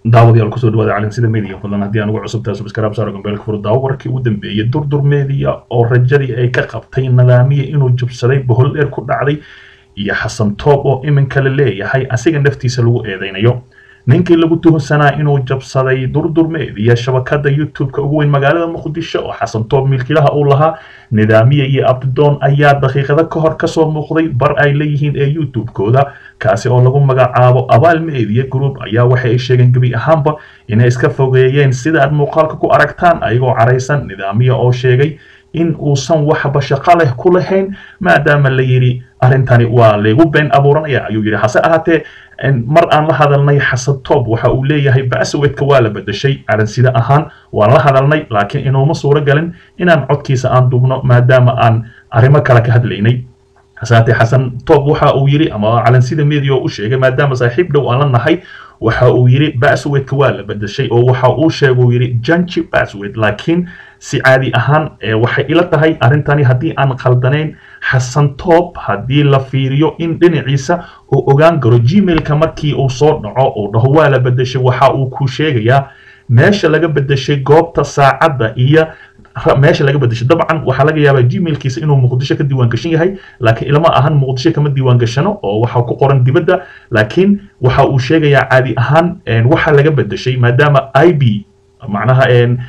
daawadayaal kusoo dhawaada calansida media fadlan haddii aan ugu cusubtahay subscribe saaro gambeelka furo daawo warkii ugu dambeeyey durdur media oo rajadii ay ka qabtay nidaamiya inuu jabsaday bohol dheer ku dhacday iyo xasan toob oo iminka la leeyahay asiga naftiisa lagu eedeynayo ninkii lagu tuhunsanaa inuu jabsaday durdur media shabakada youtube-ka ugu weyn magaalada muqdisho oo xasan toob milkiilaha uu lahaa nidaamiya iyo abdidoon ayaa daqiiqado ka hor kasoo muuqday bar ay leeyihiin ee youtube-kooda kaasi oo lagu magacaabo abaal media group ayaa waxa ay sheegeen gebi ahaanba inay iska fogeeyeen sida aad muuqaalka ku aragtaan ayagoo caraysan nidaamiya oo sheegay in uusan waxba shaqo leh ku lahayn maadaama la yidhi arrintani waa laygu been abuuranaya ayuu yidhi hase ahaatee mar aan la hadalnay xasan toob waxa uu leeyahay baswedka waa la bedeshay calansida ahaan waan la hadalnay laakiin inuuma suuro galin inaan codkiisa aan dubno maadaama aan arrimo kale ka hadlaynay hasaatee xasan toob waxa uu yidhi ama calansida media oo u sheegay maadaama saaxiib dhow aan la nahay waxa uu yidhi baswedka waa la bedeshay oo waxa uu sheegay uu yidhi janji baswed laakiin si caadi ahaan waxay ila tahay arrintani haddii aan khaldanayn xasan toob haddii la fiiriyo in dhinaciisa uu ogaan karo gmailka markii uu soo dhaco uu dhaho waa la bedeshay waxa uu ku sheegayaa meesha laga bedeshay goobta saacadda iyo meesha laga bedeshay dabcan waxaa laga yaabaa gmailkiisa inuu muqdisho ka diiwaan gashan yahay laakiin ilama ahan muqdisho kama diiwaan gashano oo waxa ku qoran dibadda laakiin waxa uu sheegayaa caadi ahaan waxa laga bedeshay maadaama i b macnaha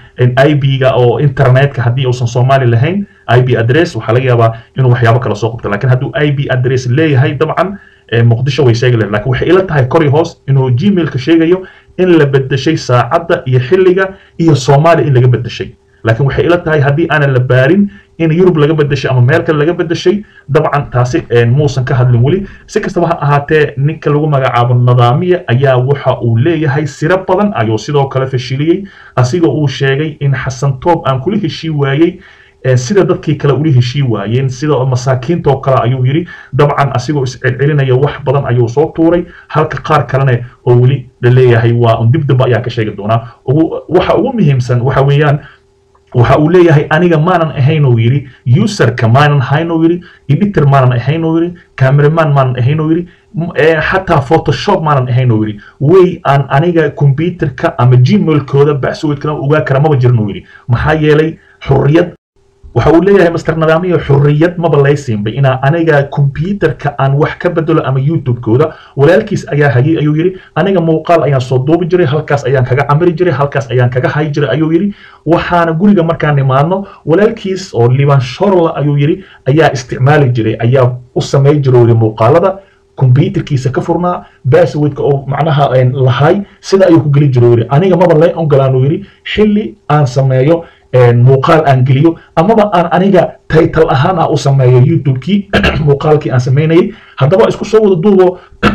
i b-ga oo internetka haddii uusan soomaali lahayn i b address waxaa laga yaabaa inuu waxyaabo kale soo qabto lakin hadduu i b address leeyahay dabcan muqdisho way sheegi lahayd lakin waxay ila tahay kori hoos inuu gmailka sheegayo in la bedeshay saacadda iyo xilliga iyo soomaaliya in laga bedeshay laakiin waxay ila tahay haddii aanan la baarin in yurub laga bedeshay ama meel kale laga bedeshay dabcan taasi muusan ka hadlin weli si kastaba ha ahaatee ninka lagu magacaabo nidaamiya ayaa waxa uu leeyahay siro badan ayuu sidoo kale fashiliyey asigoo uu sheegay in xasan toob aan kula heshii waayey sida dadkii kale ula heshii waayeen sida masaakiintoo kale ayuu yidhi dabcan asigoo iscelcelinaya wax badan ayuu soo tuuray halka qaar kalena oo weli la leeyahay waa un dib dambe ayaa ka sheegi doonaa waxa ugu muhiimsan waxa weeyaan waxa uu leeyahay aniga maanan ahayn oo yidhi userka maanan ahayn oo yidhi editor maanan ahayn oo yidhi cameraman maanan ahayn oo yidhi xataa photoshop maanan ahayn oo yidhi way aan aniga computerka ama gmailkooda baswedkana ogaa kara maba jirin oo yidhi maxaa yeelay xurriyad waxa uu leeyahay master nidaamiya xurriyad maba laysiinba inaa aniga computerka aan wax ka bedelo ama youtube-kooda walaalkiis ayaa hayay ayuu yidhi aniga muuqaal ayaan soo duubi jiray halkaas ayaan kaga camiri jiray halkaas ayaan kaga hayi jiray ayuu yidhi waxaana guriga markaan imaadno walaalkiis oo liban shorla ayuu yidhi ayaa isticmaali jiray ayaa u samay jiray yidhi muuqaalada computerkiisa ka furnaa baswedka oo macnaha lahay sida ayuu ku geli jiray yidhi aniga maba lay ogolaan uu yidhi xilli aan sameeyo muuqaal aan geliyo amaba aan aniga taytal ahaan ah u sameeyo youtube-kii muuqaalkii aan samaynayay haddaba isku soo wada duubo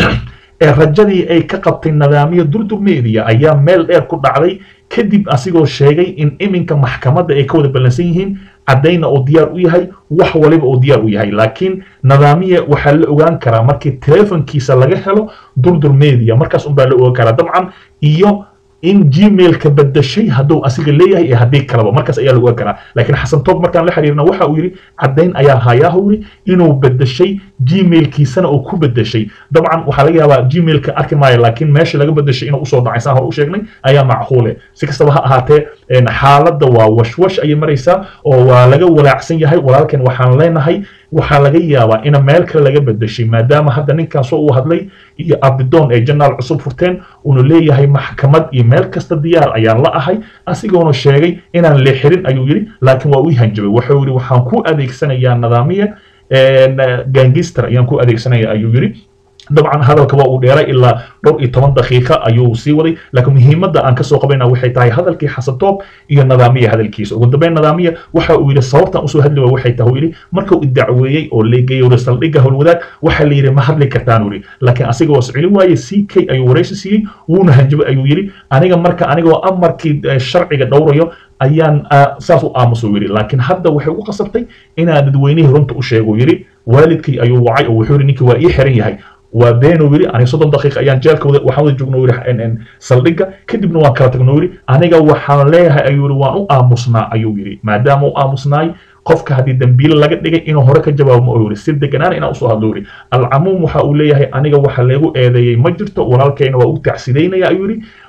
rajadii ay ka qabtay nidaamiya durdur media ayaa meel dheer ku dhacday kadib asigoo sheegay in iminka maxkamadda ay ka wada ballansan yihiin caddayna uu diyaar u yahay wax waliba uu diyaar u yahay laakiin nidaamiya waxaa la ogaan karaa markii telefonkiisa laga helo durdur media markaas unbaa la ogaan karaa dabcan iyo in gmailka bedeshay hadduu asiga leeyahay iyo haddii kaleba markaas ayaa lagu ogaan karaa laakiin xasan toob markaan la xiriirna waxa uu yidhi caddayn ayaa hayaahu yidhi inuu bedeshay gmailkiisana uu ku bedeshay dabcan waxaa laga yaabaa gmailka arki maayo laakiin meesha laga bedeshay inuu usoo dhacay saan hore u sheegnay ayaa macquule si kastaba ha ahaatee xaaladda waa washwash ayay maraysaa oo waa laga walaacsan yahay walaalkan waxaan leenahay waxaa laga yaabaa in meel kale laga bedeshay maadaama hadda ninkan soo uu hadlay iyo abdidoon ay janaal cusub furteen uuna leeyahay maxkamad iyo meel kasta diyaar ayaan la ahay asigoona sheegay inaan leexirin ayuu yidhi laakiin waa uu hanjabay wuxuu yidhi waxaan ku adeegsanayaa nidaamiya gangister ayaan ku adeegsanaya ayuu yidhi dabcan hadalka waa uu dheeray ilaa dhowr iyo toban daqiiqa ayuu sii waday laakiin muhiimadda aan kasoo qabayna waxay tahay hadalkii xasatoob iyo nidaamiya hadalkiisa ugu dambeyn nidaamiya waxa uu yidhi sababtan usoo hadli waa waxay tahay yidhi marka uu dacweeyey oo leegeeyey saldhigga howlwadaag waxaa la yidhi ma hadli kartaan yidhi laakiin asiga waa sicilin waaye c k ayuu waraysi siiyey wuuna hanjabay ayuu yidhi aniga marka anigoo amarkii sharciga dhowrayo ayaan saas u aamuso yidhi laakiin hadda waxay ugu qasabtay inaan dadweynihii runta u sheego yidhi waalidkii ayuu wacay oo wuxuu yidhi ninkii waa ii xiran yahay waa beenuu yidhi aniga soddon daqiiqa ayaan jeelka waxaan wada joogno yidhi saldhigga kadibna waan kala tagno yidhi aniga waxaan leeyahay ayuu yidhi waan u aamusnaa ayuu yidhi maadaama u aamusnaay qofka haddii dambiile laga dhigay inuu hore ka jawaabo ma yidhi si deganaan inaan usoo hadlo yidhi alcamuum waxa uu leeyahay aniga waxa leegu eedeeyey ma jirto walaalkayna waa u tacsidaynaya ayuu yidhi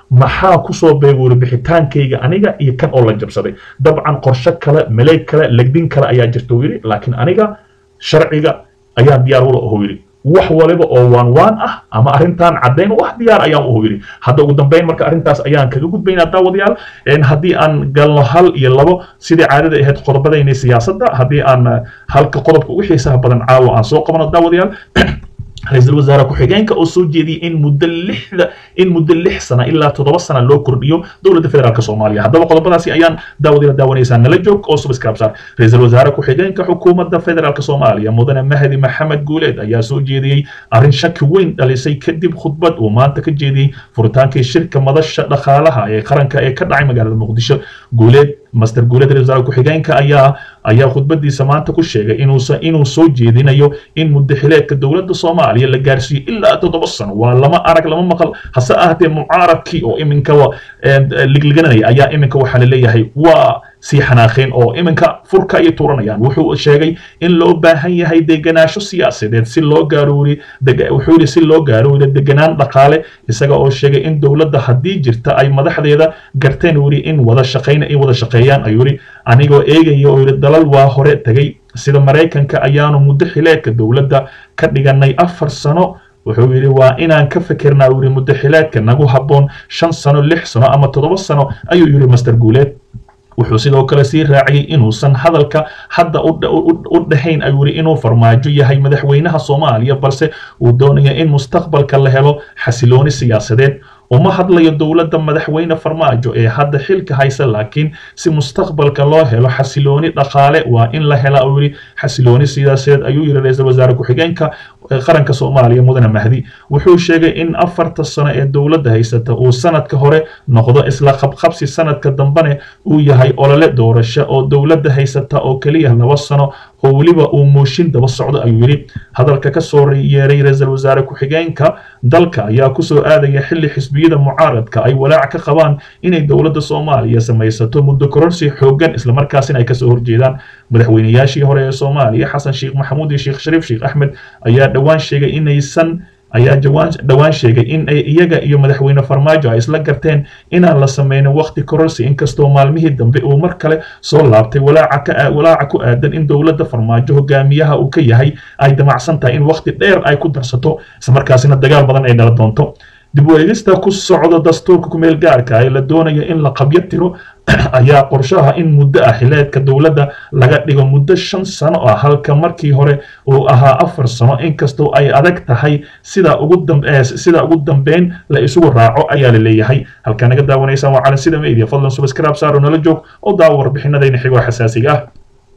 maxaa kusoo beeguuri bixitaankayga aniga iyo kan oo la jabsaday dabcan qorshe kale maleeg kale legdin kale ayaa jirta uu yidhi laakiin aniga sharciga ayaa diyaar ula ohu yidhi wax waliba oo waan waan ah ama arrintan caddayn wax diyaar ayaan uhu yidhi hadda ugu dambayn marka arrintaas ayaan kaga gudbaynaa daawadayaal haddii aan galno hal iyo labo sidii caadada ahayd qodobadaynay siyaasadda haddii aan halka qodobka ugu xiisaha badan caawa aan soo qabano daawadayaal ra-iisul wasaare ku-xigeenka oo soo jeediyey in muddo lixda in muddo lix sana ilaa toddoba sana loo kordhiyo dowladda federaalk soomaaliya haddaba qodobadaasi ayaan daawadila daawanaysaa nala joog oo subscribesar ra-iisul wasaare ku-xigeenka xukuumadda federaalk soomaaliya mudane mahdi maxamed guuleed ayaa soo jeediyey arrin shaki weyn dhalisay kadib khudbad uu maanta ka jeediyey furitaankii shirka madasha dhaqaalaha ee qaranka ee ka dhacay magaalada muqdisho guuleed master guuleed ra-isul wasaare ku-xigeenka ayaa ayaa khudbadiisa maanta ku sheegay inuusa inuu soo jeedinayo in muddo xileedka dowladda soomaaliya la gaarsiiyo ilaa toddoba sano waa lama arag lama maqal hase ahaatee mucaaradkii oo iminka ligliganaya ayaa iminka waxaa laleeyahay waa sii xanaaqeen oo iminka furka ayay tuuranayaan wuxuu sheegay in loo baahan yahay degenaansho siyaasadeed si loo gaaroori wuxuu yidhi si loo gaaroori deganaan dhaqaale isaga oo sheegay in dowladda haddii jirta ay madaxdeeda garteen uu yidhi in wada shaqayna in wada shaqeeyaan ayuu yidhi anigoo eegaya oo yidhi dalal waa hore tegay sida maraykanka ayaanu muddo xileedka dowladda ka dhiganay afar sano wuxuu yidhi waa inaan ka fikirnaa uu yidhi muddo xileedka nagu habboon shan sano lix sano ama toddoba sano ayuu yidhi master guuleed wuxuu sidoo kale sii raaciyey inuusan hadalka hadda u dhahayn ayuu yidhi inuu farmaajo yahay madaxweynaha soomaaliya balse uu doonaya in mustaqbalka la helo xasilooni siyaasadeed uma hadlayo dowladda madaxweyne farmaajo ee hadda xilka haysa laakiin si mustaqbalka loo helo xasilooni dhaqaale waa in la hela uu yidhi xasilooni siyaasadeed ayuu yidhi ra-iisul wasaare ku-xigeenka qaranka soomaaliya mudane mahdi wuxuu sheegay in afarta sano ee dowladda haysata uu sanadka hore noqdo isla qabqabsi sanadka dambene uu yahay olole doorasho oo dowladda haysata oo keliya laba sano oo weliba uu mooshin daba socdo ayuu yidhi hadalka ka soo yeeray ra-iisul wasaare ku-xigeenka dalka ayaa kusoo aadaya xilli xisbiyada mucaaradka ay walaac ka qabaan inay dowladda soomaaliya samaysato muddo kororsi xooggan islamarkaasina ay kasoo horjeedaan madaxweynayaashii hore ee soomaaliya xasan sheekh maxamuud iyo sheekh shariif sheekh axmed ayaa dhowaan sheegay inaysan ayaa dhowaan sheegay in ay iyaga iyo madaxweyne farmaajo ay isla garteen inaan la sameynin waqti kororsi inkastoo maalmihii dambe uu mar kale soo laabtay walaaca ku aadan in dowladda farmaajo hogaamiyaha uu ka yahay ay damacsan tahay in waqti dheer ay ku darsato islamarkaasina dagaal badan ay dhala doonto dib u eegista ku socda dastuurka kumeel gaarka ee la doonayo in la qabyo tiro ayaa qorshaha in muddo ah xileedka dowladda laga dhigo muddo shan sano ah halka markii hore uu ahaa afar sano inkastoo ay adag tahay sida ugu sida ugu dambeyn la isugu raaco ayaa la leeyahay halkaa naga daawanaysaan waa calansida media fadlan subscribe saaro nala joog oo daawo warbixinadayna xigoo xasaasiga ah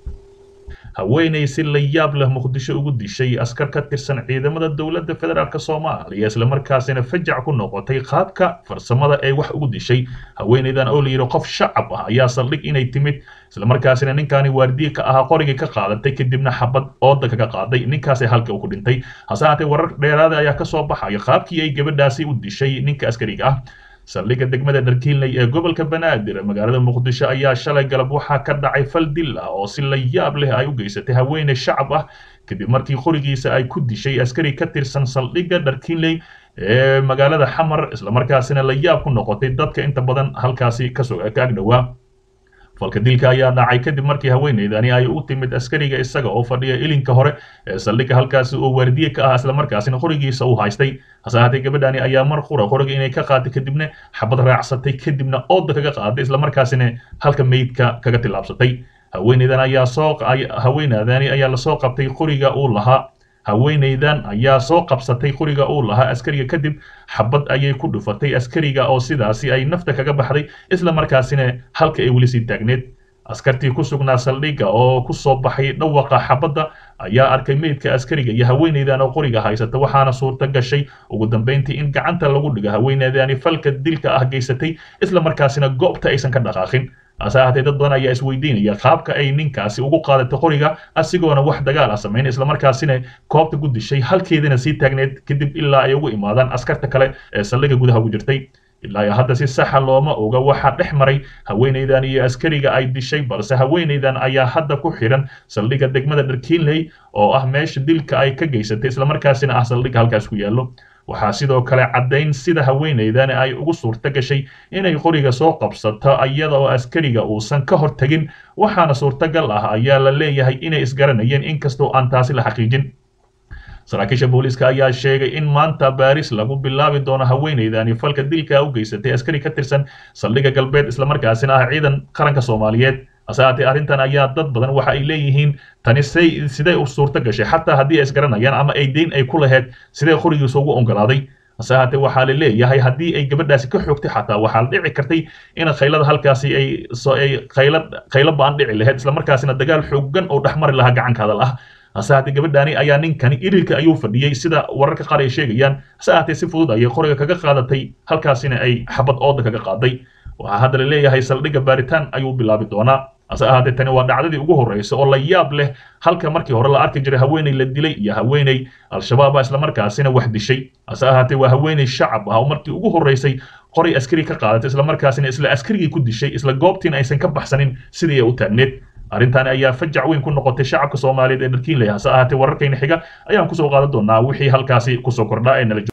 haweenay si la yaab leh muqdisho ugu dishay askar ka tirsan ciidamada dowladda federaalk soomaaliya islamarkaasina fajac ku noqotay qaabka farsamada ee wax ugu dishay haweenaydan oo la yidhi qof shacab ah ayaa saldhig inay timid islamarkaasina ninkaani waardiye ka ahaa qorigii ka qaadatay kadibna xabad ooda kaga qaaday ninkaasay halka ku dhintay hase haatee warar dheeraada ayaa kasoo baxaya qaabkii ay gabadhaasi u dishay ninka askariga ah saldhigga degmada dharkiinley ee gobolka banaadir magaalada muqdisho ayaa shalay galab waxaa ka dhacay fal dil ah oo si la yaab leh ay u geysatay haweeney shacab ah kadib markii qorigiisa ay ku dishay askari ka tirsan saldhigga dharkiinley ee magaalada xamar islamarkaasina la yaab ku noqotay dadka inta badan halkaasi kasoo ka agdhowaa falka dilka ayaa dhacay kadib markii haweeneydani ay u timid askariga isaga oo fadhiya ilinka hore ee saldhigga halkaasi oo waardiye ka ah islamarkaasina qorigiisa u haystay hase ahaatee gabadhani ayaa mar qura qoriga inay ka qaatay kadibna xabad raacsatay kadibna ooda kaga qaaday islamarkaasina halka meydka kaga tillaabsatay haweeneydan ayaa soo haweeneydani ayaa lasoo qabtay qoriga uu lahaa haweeneydan ayaa soo qabsatay qoriga uu lahaa askariga kadib xabad ayay ku dhufatay askariga oo sidaasi ay nafta kaga baxday isla markaasina halka ay weli sii taagneed askartii ku sugnaa saldhigga oo ku soo baxay dhawaqa xabadda ayaa arkay meydka askariga iyo haweeneydan oo qoriga haysata waxaana suurta gashay ugu dambeyntii in gacanta lagu dhigo haweeneydani falka dilka ah geysatay isla markaasina goobta aysan ka dhaqaaqin hase ahaatee dad badan ayaa isweydiinaya qaabka ay ninkaasi ugu qaadatay qoriga asigoona wax dagaal ah samayn islamarkaasina koobta ku dishay halkeedana sii taagneed kadib ilaa ay ugu imaadaan askarta kale ee saldhigga gudaha ugu jirtay ilaa iyo hadda si saxa looma oga waxaa dhex maray haweeneydan iyo askariga ay dishay balse haweeneydan ayaa hadda ku xiran saldhigga degmada dharkiinley oo ah meesha dilka ay ka geysatay islamarkaasina ah saldhigga halkaas ku yaallo waxaa sidoo kale caddayn sida haweenaydani ay ugu suurto gashay inay qoriga soo qabsato iyada oo askariga uusan ka hortegin waxaana suurtagal ah ayaa la leeyahay inay isgaranayeen inkastoo aan taasi la xaqiijin saraakiisha booliiska ayaa sheegay in maanta baaris lagu bilaabi doono haweenaydani falka dilka u geysatay askari ka tirsan saldhigga galbeed islamarkaasina ah ciidan qaranka soomaaliyeed hase haatee arrintan ayaa dad badan waxa ay leeyihiin tani say sidee u suurto gashay xataa haddii ay isgaranayaan ama ay deyn ay ku lahayd sidee qorigiisa ugu ogolaaday hase haatee waxaa la leeyahay haddii ay gabadhaasi ka xoogtay xataa waxaa la dhici kartay in khaylada halkaasi ay ay khayla khaylo baan dhici lahayd islamarkaasina dagaal xoogan oo dhexmari lahaa gacanka hadal ah hase haatee gabadhaani ayaa ninkani irilka ayuu fadhiyey sida wararka qaar ay sheegayaan hase haatee si fudud ayay qoriga kaga qaadatay halkaasina ay xabad ooda kaga qaaday waxaa hadda la leeyahay saldhigga baaritaan ayuu bilaabi doonaa hase ahaatee tani waa dhacdadii ugu horreysa oo la yaab leh halka markii hore la arki jiray haweeney la dilay iyo haweeney al-shabaaba islamarkaasina wax dishay hase ahaatee waa haweeney shacab ah oo markii ugu horreysay qoray askari ka qaadatay islamarkaasina isla askarigii ku dishay isla goobtiina aysan ka baxsanin sidii ay u taagneed arrintan ayaa fajac weyn ku noqotay shacabka soomaaliyeed ee dharkiinley hase ahaatee wararkayna xiga ayaan kusoo qaadan doonaa wixii halkaasi kusoo kordhaa ee nala